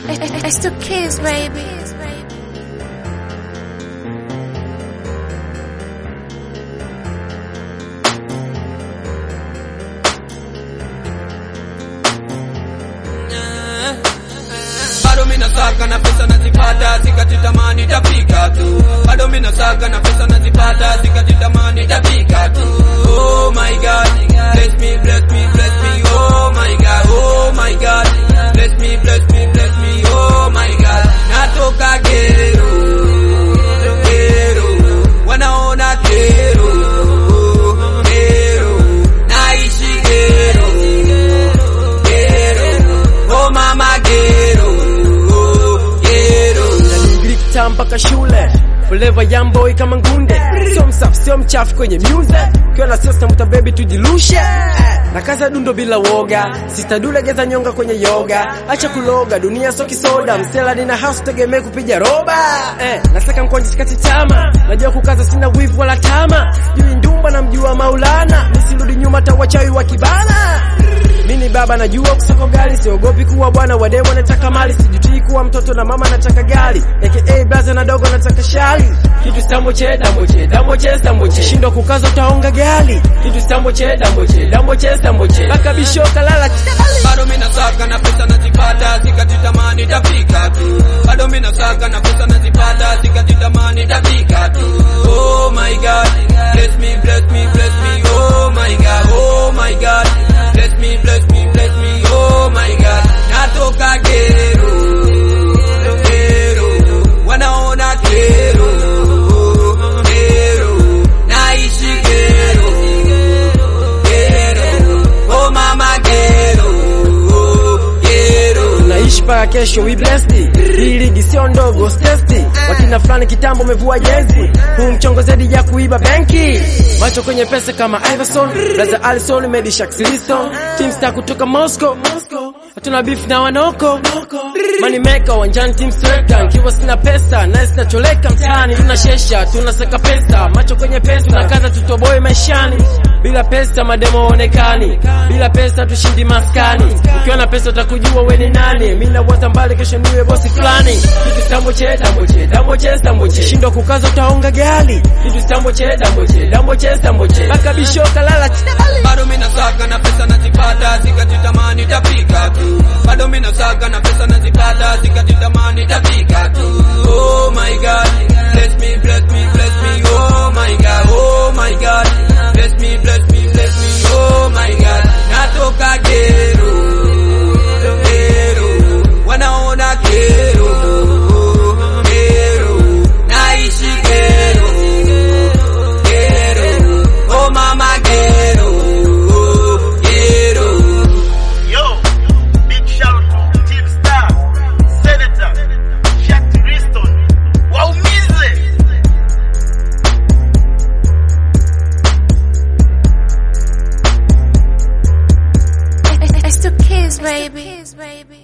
It's the kids, baby. bado mina saka na pesa nazipata sikatitamani tapika tu bado mina saka na pesa nazipata sikatitamani tapika tu oh my god bless me bless me bless me oh my god oh my god bless me bless me bless me oh my god natoka gero gero wanaona kero gero naishi gero gero oh mama gero gero Glikta mpaka shule Forever young boy kama ngunde Sio msafi sio mchafu kwenye music Ukiwa na sasa muta baby tujilushe Na kaza dundo bila woga Sista dule geza nyonga kwenye yoga Acha kuloga dunia sio kisoda Msela nina house tegemee kupiga roba eh, Nasaka mkwanja sikati tama Najua kukaza sina wivu wala tama Jui ndumba na mjua maulana Nisirudi nyuma tawachawi wa kibana mini baba najua kusoko gari siogopi kuwa bwana wademu wanataka mali sijutii kuwa mtoto na mama anataka gari aka blaza na dogo nataka shali kitu stamboche damboche damboche stamboche shindwa kukaza utaonga gali kitu stamboche damboche damboche stamboche baka bishoka lala chali bado mina saka na pesa nazipata sikatitamani tapika tu bado mina saka na pesa nazipata sikatitamani tapika tu oh my god bless me bless me bless me oh my god oh my god bless me bless me bless me oh my god natoka gero gero wanaona kero gero naishi gero gero oh mama gero gero tunaishi mpaka kesho we blessed hii ligi sio ndogo stesti wakina fulani kitambo umevua jezi huu mchongo zaidi ya kuiba benki macho kwenye pesa kama Iverson Blaza Alison Medi Shaxilison Team Star kutoka Moscow hatuna beef na wanoko money maker wanjani team sweka nkiwa sina pesa naye sinacholeka mtaani tunashesha tunaseka pesa macho kwenye pesa tunakaza tutoboe maishani bila pesa mademo onekani bila pesa tushindi maskani ukiwa na pesa utakujua we ni nani mi nawaza mbali kesho niwe bosi fulani kitu stamboche damboche damboche stamboche shindwa kukaza utaonga gali kitu stamboche damboche damboche stamboche baka bishoka lala chali bado mina saka na pesa nazipata sikatitamani tapika tu bado mina saka na pesa nazipata sikatitamani tapika tu oh my god bless me bless me bless me oh my god oh my god bless me bless me bless me oh my god natoka gero gero wanaona kero gero naishi gero gero oh mama gero gero Yo, big shout to Team Star, Senator, Shaq Riston, waumize! It's the kids, baby.